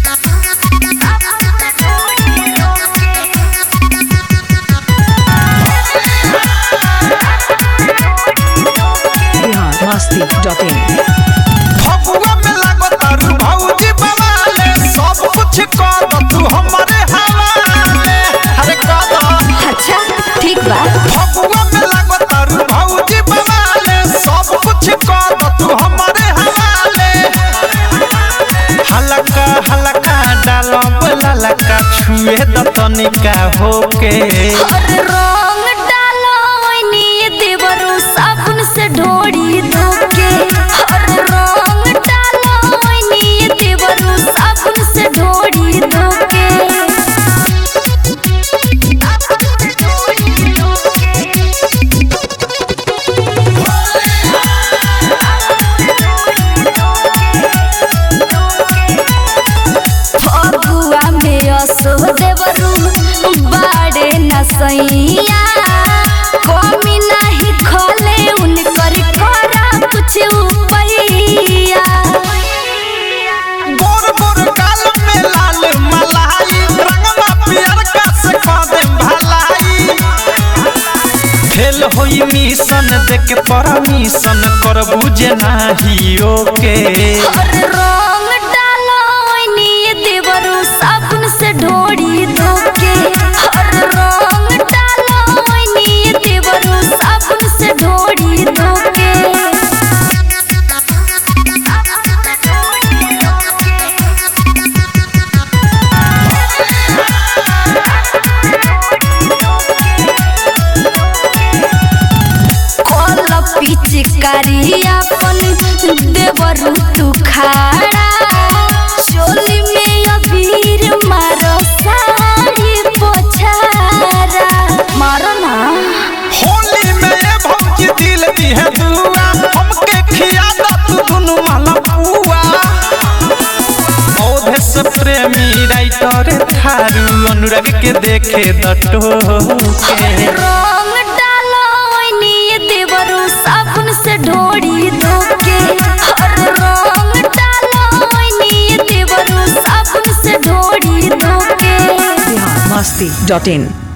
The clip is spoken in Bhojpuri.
biharmasti.in फगुआ में लागत तारू भौजी बवाले सब कुछ कर दो तू हमारे हवाले अरे कर दो अच्छा ठीक बा फगुआ में लागत तारू भौजी बवाले सब कुछ कर दो तू हमारे हवाले हलका हलका डालो ललका छुए द तनिका होके अरे रंग डालो ओइनी देवरो साबुन से ढोड़ी धोके अरे रंग डालो ओइनी देवरो साबुन से ढोड़ी धोके फगुआ में असो देवरू बाड़े न सैया कमी नहीं खोले उनकर करा कुछ उपैया गोर गोर गाल में लाल मलाई रंगवा पियर का से दे भलाई फेल होई मिशन देके परमिशन कर बुझे नाही ओके अरे रंग डालो ओइनी देवरू साबुन से ढोड़ी धोके अरे रंग डालो ओइनी देवरू साबुन से ढोड़ी धोके कल पिचकारी अपन देवरू तू खाड़ा चोली में अबीर मारो साड़ी पोछारा मारो ना होली में ये भौजी दिल दी है दुआ हमके खिया दा तू दुनु माला पुआ औधे से प्रेमी राइटर थारू अनुराग के देखे दटोके रंग डालो ओइनी देवरू साबुन से ढोड़ी धोके अरे रंग डालो ओइनी देवरू साबुन से ढोड़ी धोके biharmasti.in